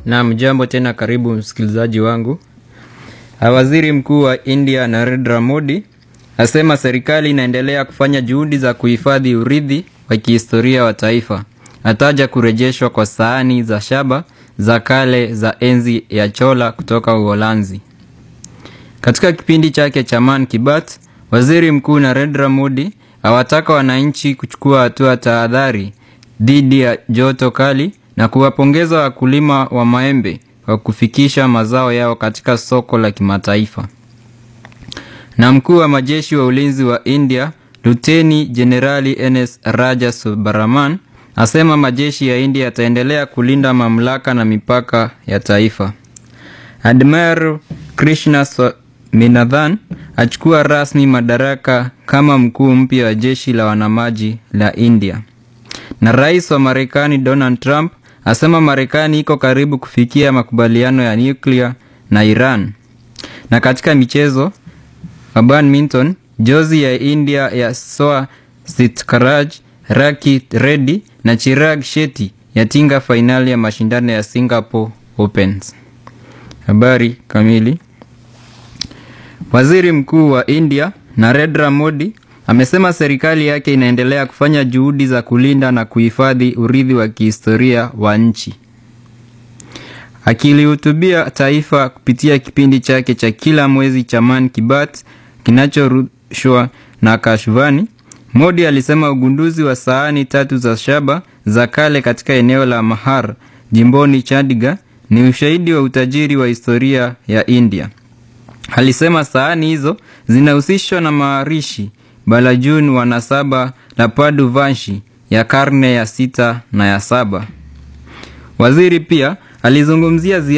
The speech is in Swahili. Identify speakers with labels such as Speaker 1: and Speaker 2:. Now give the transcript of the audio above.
Speaker 1: Naam, jambo tena, karibu msikilizaji wangu. Waziri Mkuu wa India Narendra Modi asema serikali inaendelea kufanya juhudi za kuhifadhi urithi wa kihistoria wa taifa. Ataja kurejeshwa kwa sahani za shaba za kale za enzi ya Chola kutoka Uholanzi. Katika kipindi chake cha Man ki Baat, Waziri Mkuu Narendra Modi awataka wananchi kuchukua hatua tahadhari dhidi ya joto kali na kuwapongeza wakulima wa maembe kwa kufikisha mazao yao katika soko la kimataifa. Na mkuu wa majeshi wa ulinzi wa India Luteni Jenerali NS Raja Subaraman asema majeshi ya India yataendelea kulinda mamlaka na mipaka ya taifa. Admiral Krishna Swaminathan achukua rasmi madaraka kama mkuu mpya wa jeshi la wanamaji la India. Na rais wa Marekani Donald Trump asema Marekani iko karibu kufikia makubaliano ya nyuklia na Iran. Na katika michezo wa badminton, jozi ya India ya Soa Sitkaraj, Raki Reddy na Chirag Shetty yatinga fainali ya mashindano ya Singapore Opens. Habari kamili. Waziri Mkuu wa India Narendra Modi amesema serikali yake inaendelea kufanya juhudi za kulinda na kuhifadhi urithi wa kihistoria wa nchi. Akilihutubia taifa kupitia kipindi chake cha kila mwezi cha Man ki Baat kinachorushwa na Akashvani, Modi alisema ugunduzi wa sahani tatu za shaba za kale katika eneo la Mahar jimboni Chandigarh ni ushahidi wa utajiri wa historia ya India. Alisema sahani hizo zinahusishwa na maharishi Balajun wa nasaba la Padu Vanshi ya karne ya sita na ya saba. Waziri pia alizungumzia